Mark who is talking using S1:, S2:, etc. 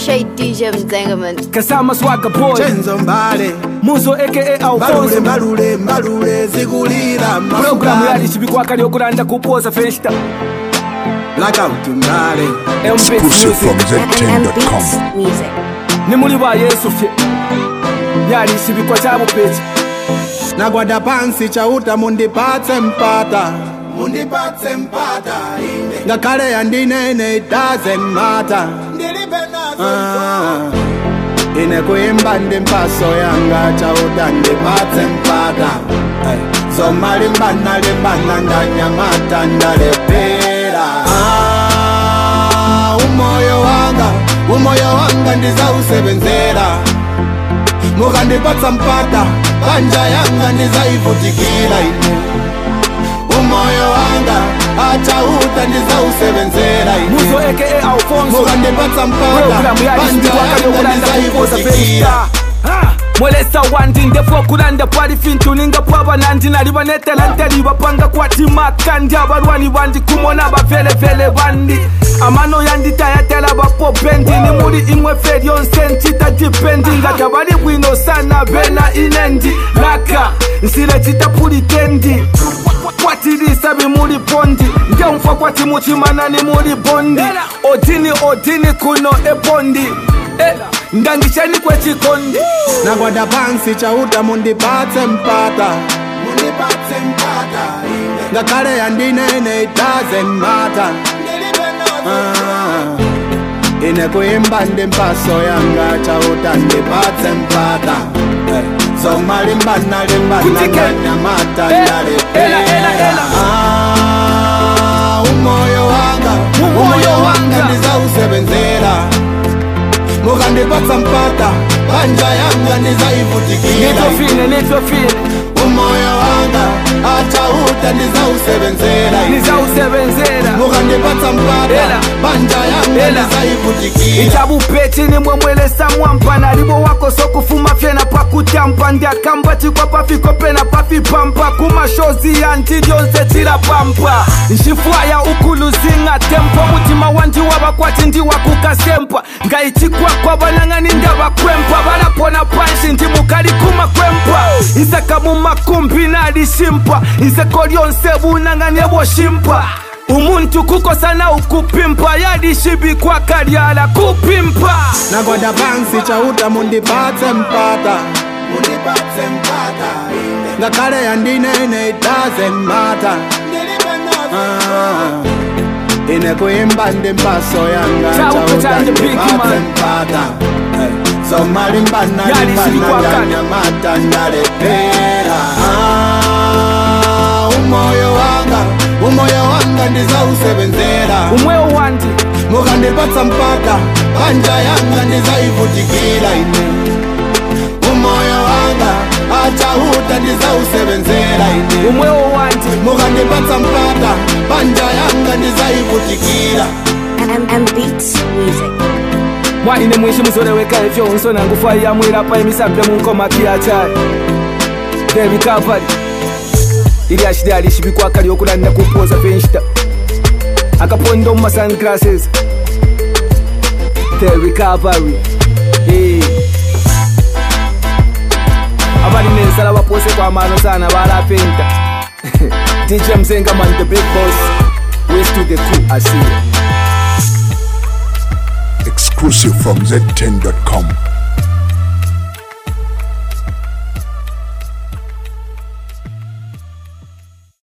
S1: Shay DJ Mzengaman.
S2: Kasama Swagga Boy
S3: Chenzo Mbale
S2: Muzo aka
S3: Mbalule
S2: Alfonso
S3: mbalule mbalule zikulira
S2: Programu yali chibikwaka lyokulanda kupoza festa
S3: Blackout Mbale
S2: MBits
S4: Exclusive from
S2: Music
S1: And
S4: Z10.com.
S1: Beats Music.
S2: ni muli ba Yesu fye yali chibikwa cha bupechi
S3: Nagwada pansi chauta mundipatse mpata Mundipatse mpata ine Ngakhale yandinene it doesn't matter Ah, ine kuimba ndi mpaso yanga chauta ndipatse mpata Ay, zoma limbana limbana ndanyamata ndalepera Ah, umoyo wanga umoyo wanga ndizausebenzera mukandipatsa mpata panja yanga ndizaivutikira ine umoyo wanga achauta ndizausebenzera
S2: Muzo
S3: ine
S2: aka Alfonso
S3: mukandipatsa mpata
S2: Programu yali
S3: panja
S2: chibikwaka
S3: yanga
S2: lyokulanda kupoza
S3: ndizaivutikira
S2: festa Ha! mwelesa wandi ndefu okulanda pali fintu ninga paba nandi nali banetela nteli bapanga kwatimaka ndi abalwani bandi kumona bavelevele bandi amano yanditayatela bapopendi ni muli imwe fe lyonse ncita dipendi nga tabali bwino sana bena inendi laka nsile citapulitendi kwatilisa bimuli bondi ngeumfa kwati muchimana ni muli bondi odini odini kuno ebondi Eh, ndangisheni kwechikondi
S3: nagwada pansi chauta mundipatse mpata mundipatse mpata ngakhale yandinene it doesn't matter Ah, ine kuimba ndi mpaso yanga chauta ndipatse mpata Eh, zoma limbana limbana
S2: Kutike.
S3: ndanyamata
S2: Eh, ela, ela,
S3: ndalepera
S2: ela.
S3: Ah, umoyo wanga
S2: Umoyo
S3: umoyo
S2: wanga.
S3: wanga ndizausebenzera mukandipatsa mpata panja yanga ndizaivutikira
S2: nitofine nitofine
S3: umoyo wanga achauta ndizausebenzera
S2: nizausebenzera
S3: mukandipatsa mpata
S2: Ela.
S3: panja yanga
S2: Ela.
S3: ndizaivutikira
S2: ichabupechi nimwe mwelesa mwampa nalibo wako sokufuma fyena pakutampa ndiakamba chikwa pafiko pena pafipampa kumashozi yanti lyonse chilapampa nxifwaya ukuluzinga tempo mutima wandi wabakwati ndiwakukasempa ngayichikwakwa banang'ani ndabakwempa balapona panshi ndi mukali kumakwempa iseka mumakumbi nalishimpa iseko lyonse bunang'ani eboshimpa umuntu kukosana ukupimpa yalishibikwa kalyala kupimpa
S3: nagwada pansi chauta mundipatse mpata mundipatse mpata ngakhale yandinene it doesn't matter Ah, ine kuimba ndi mpaso yanga
S2: Chauta
S3: chauta
S2: chanje big
S3: ndipatse
S2: man.
S3: mpata Eh, zoma limbana
S2: Yali
S3: limbana
S2: silikwakana.
S3: ndanyamata ndalepera Ah, umoyo wanga umoyo wanga ndizausebenzera
S2: umwewo wandi
S3: mukandipatsa mpata panja yanga ndizaivutikira ine umoyo wanga achauta ndizausebenzera ine
S2: umwewo wandi
S3: mukandipatsa mpata panja yanga ndizaivutikira
S1: And, and Beats Music.
S2: mwaine mwishi muzoleweka efyo nsona ngufa yamwilapa emisambe munkomakiyacyali the recovery ili ashili alishibikwaka lyokulanda kupoza fenshita akapondo mu sunglasses the recovery Eh. abali nensala bapose kwamano sana balapenta dj mzengaman the big boss west to the crew asiya
S4: Exclusive from Z10.com.